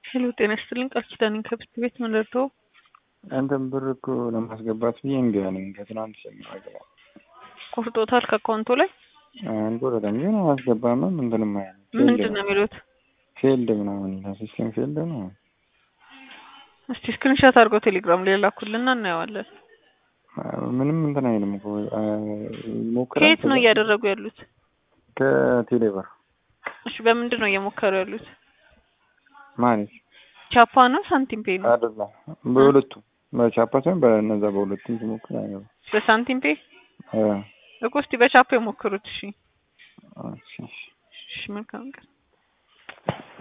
ሄሎ ጤና ይስጥልኝ ቃል ኪዳኔን ከብት ቤት ምን ልርዳው? አንተም ብር እኮ ለማስገባት ብዬ እምቢ አለኝ። ከትናንት ጀምሮ ገባ ቆርጦታል ከአካውንቱ ላይ አንቆረጠም፣ ግን አያስገባምም እንትንም አይልም። ምንድን ነው የሚሉት? ፌልድ ምናምን ይላል። ሲስተም ፌልድ ነው። እስቲ ስክሪንሻት አድርገው ቴሌግራም ላይ ላኩልና እናየዋለን። ምንም እንትን አይልም እኮ ይሞክራል። ከየት ነው እያደረጉ ያሉት? ከቴሌብር እሺ በምንድን ነው እየሞከሩ ያሉት? ማለት ቻፓ ነው ሳንቲም ፔ ነው? አይደለም፣ በሁለቱም በቻፓ ሳይሆን በእነዛ በሁለቱም ሲሞክር አይገባም። በሳንቲም ፔ አ እኮ እስቲ በቻፓ የሞክሩት። እሺ እሺ እሺ መልካም ቀን